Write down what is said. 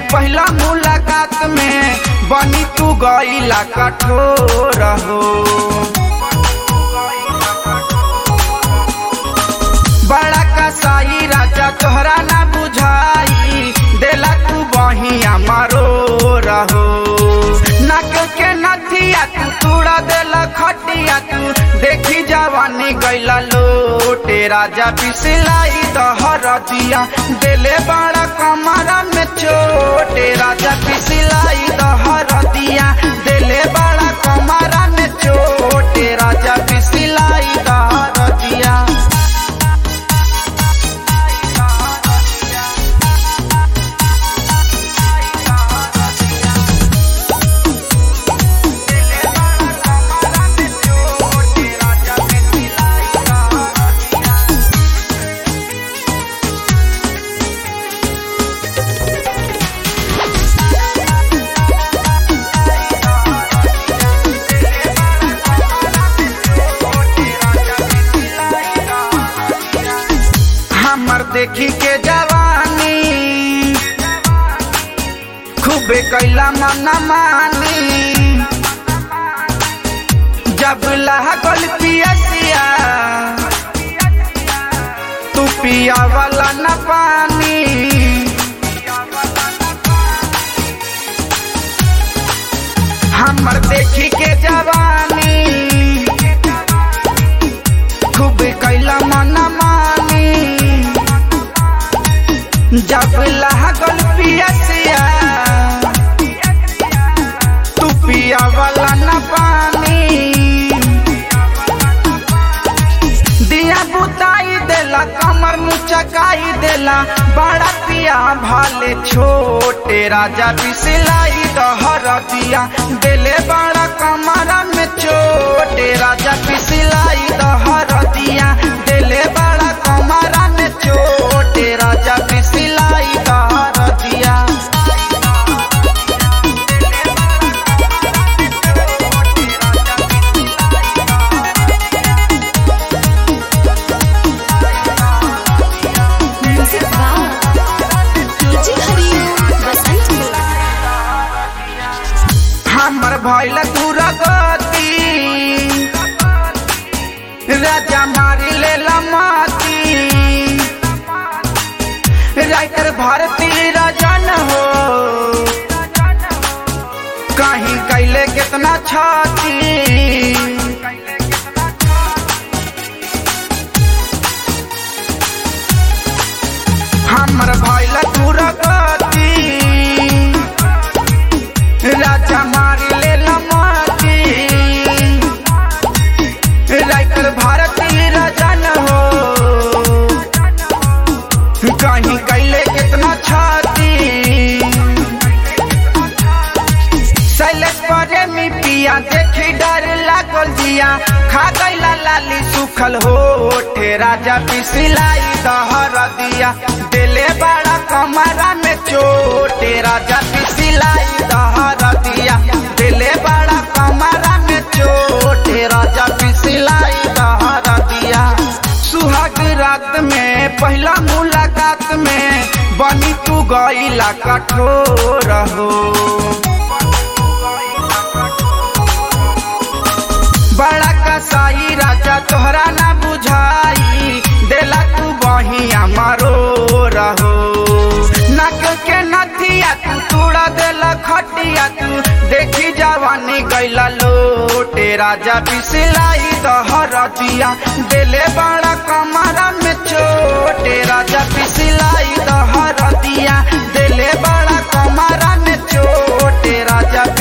पहला मुलाकात में बनी तू गईला कठोर हो बड़ा कसाई राजा तोहरा ना बुझाई देला तू बहिया मारो रहो नक के नथिया तू तूड़ा देला खटिया तू देखी जवानी गैला लोटे राजा पिसलाई दहर दिया देले बड़ा कमरा में छोटे राजा पिसलाई दहर दिया देले बड़ा कमरा में छोटे राजा पिसलाई दहर दिया हमर देखी के जवानी खूबे कैला मन मानी जब लागल पियसिया तू पिया वाला न पानी हमर देखी के जवानी खूब कैला मन मानी जब लागल पियसिया तू पिया वाला न पानी दिया बुताई देला कमर मुचकाई देला बड़ा पिया भाले छोटे राजा बिसलाई दहर दिया देले बड़ा कमरा में छोटे राजा बिसलाई दहर दिया देले बड़ा कमरा में छोटे राजा बिसलाई दहर दिया music by DJ Hariom Basant हमर भैल दुर्गति राजा मारी ले लमाती राइटर भारती राजन हो कहीं कैले कितना छाती हमर भैल दुर्गति राजा मारी ले लमाती राइटर भारती राजन हो कहीं कैले कितना छाती शैलेश प्रेमी पिया देखी डर लागल जिया खा गईला लाली सुखल होठे राजा पिसलाई दहर दिया दिले बड़ा कमरा में चोटे राजा पिसलाई दहर दिया दिले बड़ा कमरा में चोटे राजा पिसलाई दहर दिया सुहाग रात में पहला मुलाकात में बनी तू गईला कठोर हो बड़ा कसाई राजा तोहरा ना बुझाई देला तू बहिया मारो रहो नक के नथिया तू तूड़ा देला खटिया तू देखी जवानी गैला लोटे राजा बिसलाई दहर दिया देले बड़ा कमरा में छोटे राजा बिसलाई दहर दिया देले बड़ा कमरा में छोटे राजा